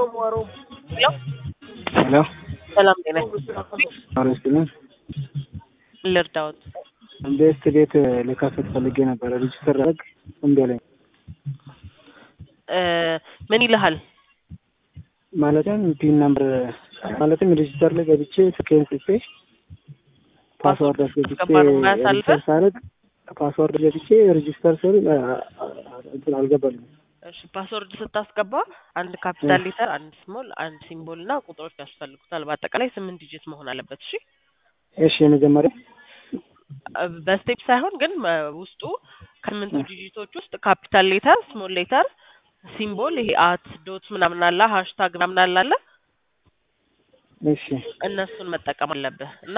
ሄሎ ሄሎ ሰላም ጤና አረስልን ልርዳዎት? ቤስት ቤት ልከፍት ፈልጌ ነበረ። ሬጅስተር አደረግ እምቢ አለኝ። እ ምን ይልሃል? ማለትም ፒን ነምበር ማለትም ሬጅስተር ላይ ገብቼ ስልኬን ጽፌ ፓስዋርድ አስገብቼ አስገባ ነው የማያሳልፈህ? ሬጅስተር ሳደርግ ፓስዋርድ ገብቼ ሬጅስተር ስል አ- አ- እንትን አልገባልኝም። እሺ ፓስወርድ ስታስገባ አንድ ካፒታል ሌተር፣ አንድ ስሞል፣ አንድ ሲምቦል እና ቁጥሮች ያስፈልጉታል። በአጠቃላይ ስምንት ዲጂት መሆን አለበት። እሺ እሺ የመጀመሪያ እ በስቴፕ ሳይሆን ግን እ ውስጡ ከስምንቱ ዲጂቶች ውስጥ ካፒታል ሌተር፣ ስሞል ሌተር፣ ሲምቦል ይሄ አት ዶት ምናምን አለ ሀሽታግ ምናምን አለ አለ እሺ እነሱን መጠቀም አለብህ እና